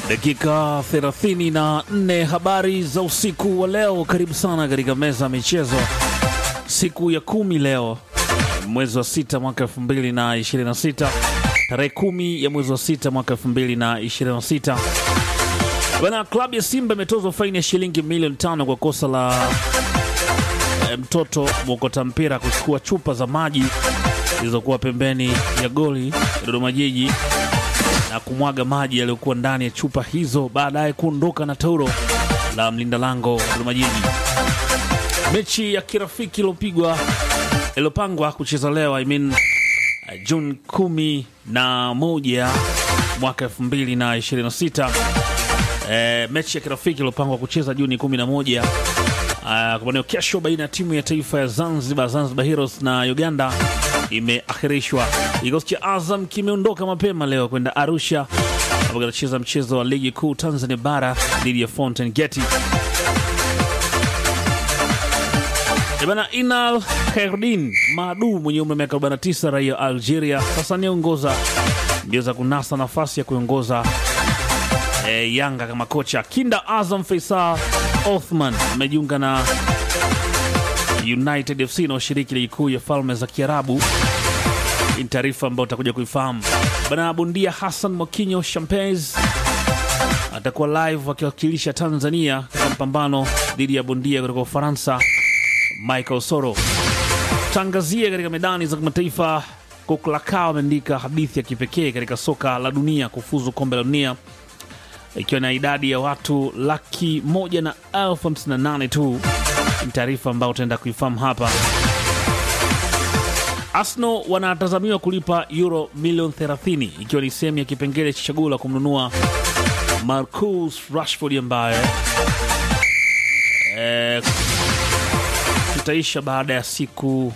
Dakika 34 habari za usiku wa leo. Karibu sana katika meza ya michezo, siku ya kumi leo mwezi wa sita mwaka 2026 tarehe kumi ya mwezi wa sita mwaka 2026. Bana, klabu ya Simba imetozwa faini ya shilingi milioni tano kwa kosa la eh, mtoto mwokota mpira kuchukua chupa za maji zilizokuwa pembeni ya goli ya Dodoma Jiji na kumwaga maji yaliyokuwa ndani ya chupa hizo, baadaye kuondoka na tauro la mlinda lango Dodoma Jiji. Mechi ya kirafiki iliyopigwa iliyopangwa kucheza leo I mean, uh, Juni kumi na moja mwaka elfu mbili na ishirini na sita. Eh, mechi ya kirafiki iliyopangwa kucheza Juni kumi na moja uh, kwa maneo kesho baina ya timu ya taifa ya Zanzibar, Zanzibar Heroes na Uganda imeahirishwa. Kikosi cha Azam kimeondoka mapema leo kwenda Arusha ambapo kinacheza mchezo wa ligi kuu Tanzania bara dhidi ya Fountain Gate. Bana, Inal Khairuddin Madu mwenye umri wa miaka 49 raia wa Algeria sasa anaongoza mbio za kunasa nafasi ya kuongoza e, Yanga kama kocha. Kinda Azam Faisal Othman amejiunga na United FC na ushiriki ligi kuu ya falme za Kiarabu. Ni taarifa ambayo utakuja kuifahamu bana. Bondia Hassan Mokinyo Champez atakuwa live akiwakilisha Tanzania katika mpambano dhidi ya bondia kutoka Ufaransa Michael Soro. Tangazie katika medani za kimataifa, Kuklakao ameandika hadithi ya kipekee katika soka la dunia kufuzu kombe la dunia ikiwa na idadi ya watu laki moja na elfu hamsini na nane tu. Ni taarifa ambayo utaenda kuifahamu hapa. Arsenal wanatazamiwa kulipa euro milioni 30 ikiwa ni sehemu ya kipengele cha chaguo la kumnunua Marcus Rashford ambaye eh, itaisha baada ya siku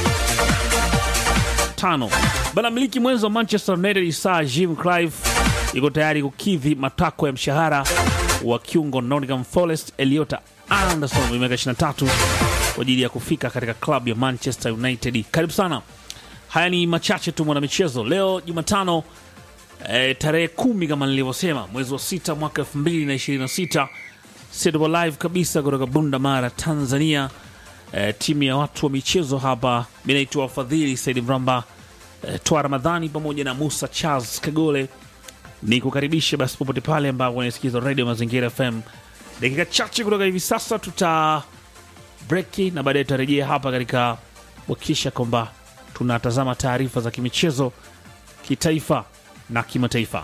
tano. Bana, miliki mwenzo wa Manchester United Sir Jim Clive iko tayari kukidhi matakwa ya mshahara wa kiungo Nottingham Forest Eliota Anderson mwenye miaka 23 kwa ajili ya kufika katika klabu ya Manchester United. Karibu sana. Haya ni machache tu mwana michezo leo Jumatano e, tarehe kumi kama nilivyosema mwezi wa sita mwaka 2026 Sedobo live kabisa kutoka Bunda Mara, Tanzania. E, timu ya watu wa michezo hapa, mi naitwa wafadhili Saidi Mramba e, Twa Ramadhani pamoja na Musa Charles Kagole ni kukaribisha basi popote pale ambapo unasikiza Radio Mazingira FM. Dakika chache kutoka hivi sasa tuta breki na baadaye tutarejea hapa katika kuhakikisha kwamba tunatazama taarifa za kimichezo kitaifa na kimataifa.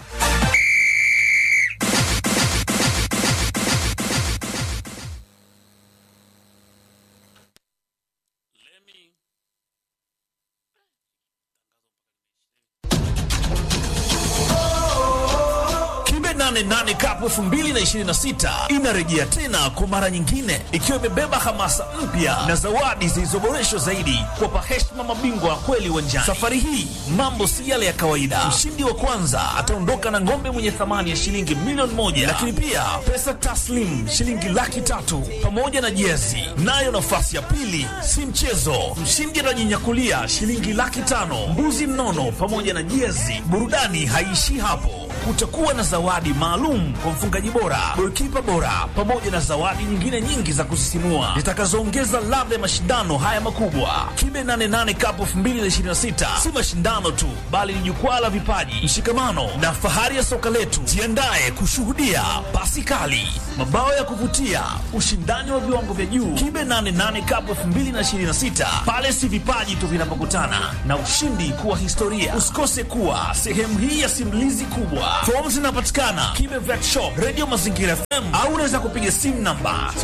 Kimbe 88 Cup 2026 inarejea tena kwa mara nyingine ikiwa imebeba hamasa mpya na zawadi zilizoboreshwa zaidi kuwapa heshima mabingwa wa kweli uwanjani. Safari hii mambo si yale ya kawaida. Mshindi wa kwanza ataondoka na ng'ombe mwenye thamani ya shilingi milioni moja, lakini pia pesa taslim shilingi laki tatu pamoja na jezi. Nayo nafasi ya pili si mchezo, mshindi atajinyakulia shilingi laki tano, mbuzi mnono pamoja na jezi. Burudani haiishii hapo kutakuwa na zawadi maalum kwa mfungaji bora, golikipa bora, pamoja na zawadi nyingine nyingi za kusisimua zitakazoongeza ladha ya mashindano haya makubwa. Kibe 88 Cup 2026 si mashindano tu, bali ni jukwaa la vipaji, mshikamano na fahari ya soka letu. Jiandae kushuhudia pasi kali, mabao ya kuvutia, ushindani wa viwango vya juu. Kibe 88 Cup 2026 pale si vipaji tu vinapokutana na ushindi kuwa historia. Usikose kuwa sehemu hii ya simulizi kubwa. Fomu zinapatikana Kibe Vet Shop, Radio Mazingira FM au unaweza kupiga simu namba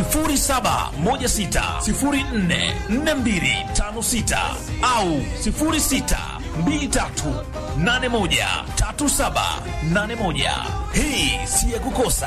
0716044256 au 0623813781. Hii si ya kukosa.